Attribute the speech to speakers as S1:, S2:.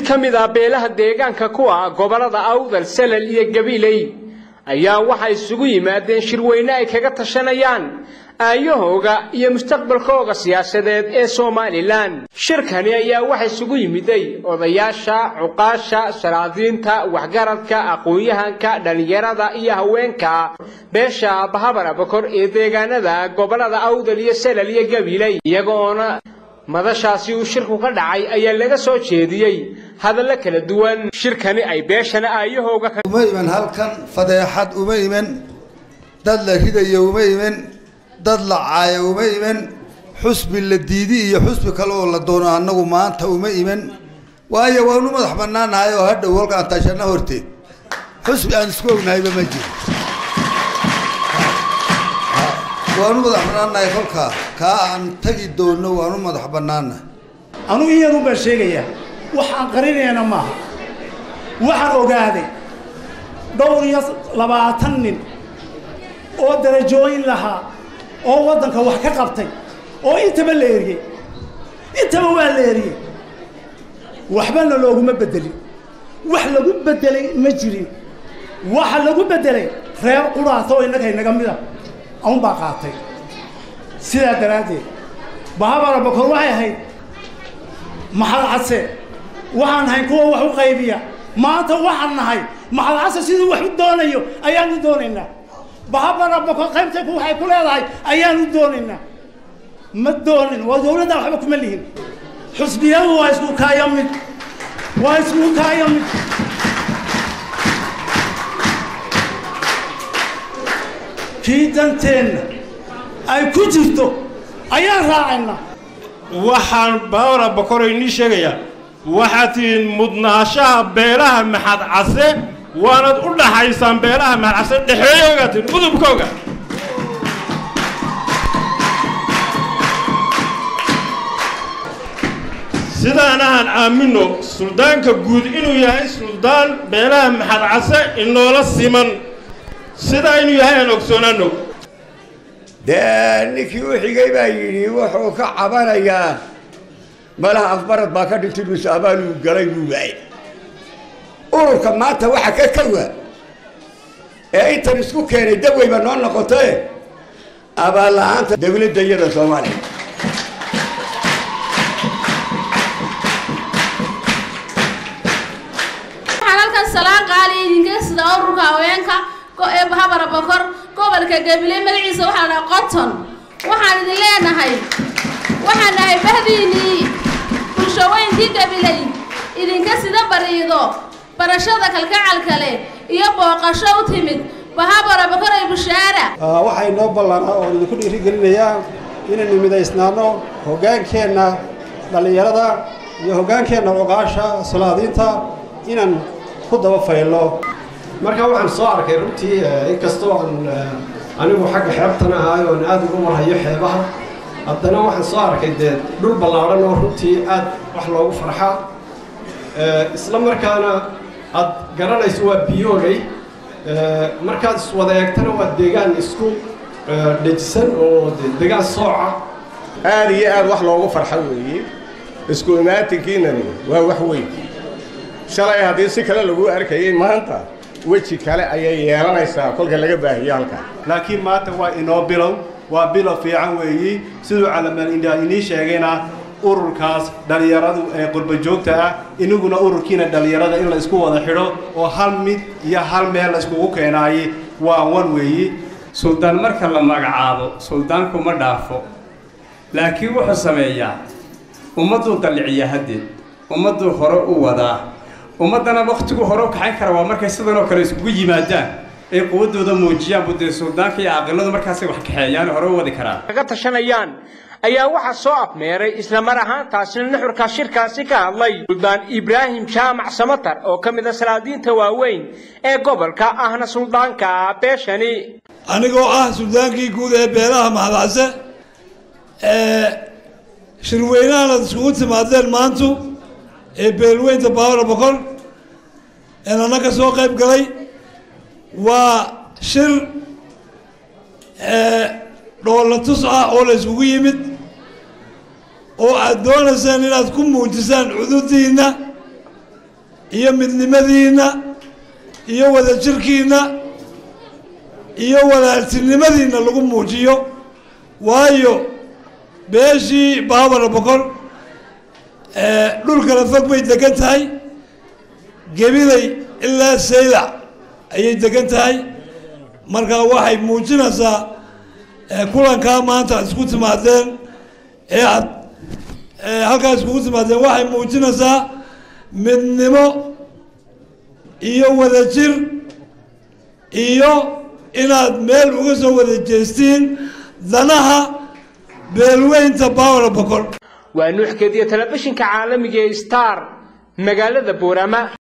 S1: ka mid ah beelaha deegaanka ku ah gobollada awdal salal iyo gabiley ayaa waxay isugu yimaadeen shirweyne ay kaga tashanayaan aayahooga iyo mustaqbalkooga siyaasadeed ee somalilan shirkani ayaa waxa isugu yimiday odayaasha cuqaasha salaadiinta waxgaradka aqoon-yahanka dhallinyarada iyo haweenka beesha bahabar abakor ee deegaanada gobollada awdal iyo salal iyo gabiley iyagoona madashaasi uu shirku ka dhacay ayaa laga soo jeediyey hadallo kala duwan shirkani ay beeshana aayahooga
S2: uma iman halkan fadeexad uma iman dad la ridayo uma iman dad la caayo uma iman xusbi la diidi iyo xusbi kale oo la doono annagu maanta uma iman waayo waanu madax bannaanahay oo hadhow halkaan tashanna horteed xusbi aan isku ognahayba ma jiro waanu madax bannaanahay kolkaa kaa aan tagi doonno waanu madax bannaanahay
S3: anugu iyadun baan sheegayaa wax aan qarinayna maaha waxaan ogaaday dhowr iyo labaatan nin oo darajooyin lahaa oo waddanka wax ka qabtay oo intaba la eriyey intaba waa la eriyey waxbana looguma beddelin wax lagu beddelay ma jirin waxa lagu beddelay reer qudhaata oo innaga inaga mida aun baa qaatay sidaa daraaddeed bahabara bakor waxay ahayd maxad case waxaan nahay kuwa wax u qaybiya maanta waxaan nahay maxad case siduu wax u doonayo ayaanu doonaynaa bahabara bakor qaybtay waxay ku leedahay ayaanu doonaynaa ma doonin waa dowladda waxba kuma lihin xusbiyadu waa isku kaaya mid waa isku kaaya mid kii danteenna ay ku jirto ayaan raacaynaa
S4: waxaan baawara bakoro inii sheegayaa waxaad tihiin mudnaashaha beelaha maxad case waanad u dhaxaysaan beelaha maxad case dhexeeyoogaa tihiin udubkooga sidaanahan aamino suldaanka guud inuu yahay suldaan beelaha maxad case inoola siman sidaa inuu yahay aan ogsoonaano
S5: dee ninkii u xigay baa yidhi wuxuu ka cabanayaa malaha afbarad baa ka dhintay mise abaaluu galay buu waayey ururka maanta waxa ka kawa ee intan isku keenay daweyba noo noqotae abaal la-aanta dawladda iyada soomaaliya
S6: waxaan halkan salaan qaali idinka sida ururka haweenka ee bahabara bokor gobolka gabiley magaciisa waxaa dhaha qoton waxaan idin leenahay waxaan nahay bahdiinii bulshaweyntii gabiley idinka sida bariido barashada kalgacalka leh iyo booqasho u timid bahabara bokor ee bushaara
S7: waxay noo ballanaa oo idinku dhiirigelinayaa inaynu midaysnaano hoggaankeenna dhallinyarada iyo hoggaankeenna cuqaasha salaadiinta inaan ku daba faylno
S8: marka waxaan soo arkay runtii inkastoo aan anigu xagga xeebtana ahay oon aad ugu marhayo xeebaha haddana waxaan soo arkay dee dhul ballaadhan oo runtii aad wax loogu farxaa isla markaana aad garanayso waa biyooley markaad iswada eegtana waa deegaan isku dhejisan oo deegaan sooca
S4: aad iyo aad wax loogu farxo weeye isku imaatinkiinani waa wax weyn shalay haddii si kale lagu arkayay maanta weji kale ayay yeelanaysaa kolka laga baahiyo halkaa
S7: laakiin maanta waa inoo bilow waa bilow fiican weeyi siduu calamaan indhaa inii sheegayna ururkaas dhallinyaradu ee qurba joogta ah inaguna ururkiina dhallinyarada in la isku wada xidho oo hal mid iyo hal meel la iskugu keenaaye waa wan weeyi
S9: suldaan marka la magacaabo suldaanku ma dhaafo laakiin wuxuu sameeyaa ummadduu dalliciya haddeed ummadduu hore u wadaa ummaddana wakhtigu hore u kaxayn kara waa markay sidan oo kale iskugu yimaadaan ay quwaddooda muujiyaan budee suldaanka iyo aqiladu markaasay wax kaxeeyaan hore u wadi karaan
S1: kaga tashanayaan ayaa waxaa soo afmeeray isla mar ahaantaasina nuxurka shirkaasi ka hadlay suldaan ibraahim jaamac samatar oo ka mid a salaadiinta waaweyn ee gobolka ahna suldaanka beeshani
S10: anigoo ah suldaankii guud ee beelaha mahadcase ee shirweynahan ad iskugu timaadeen maantu ee beelweynta baawara boqor ee nana ka soo qayb galay waa shir dhoolla tus ah oo la isugu yimid oo aad doonaysaan inaad ku muujisaan cududiinna iyo midnimadiinna iyo wadajirkiinna iyo walaaltinimadiinna lagu muujiyo waayo beeshii baabara boqor dhul kala fog bay degan tahay gebilay ilaa saylac ayay degan tahay marka waxay muujinaysaa kulankaa maanta aad isku timaadeen ee aad halkaa iskugu timaadeen waxay muujinaysaa midnimo iyo wadajir iyo inaad meel uga soo wada jeestiin danaha beelweynta bawra boqor
S1: waa nuuxkeediyo telefishinka caalamiga ee star magaalada boorama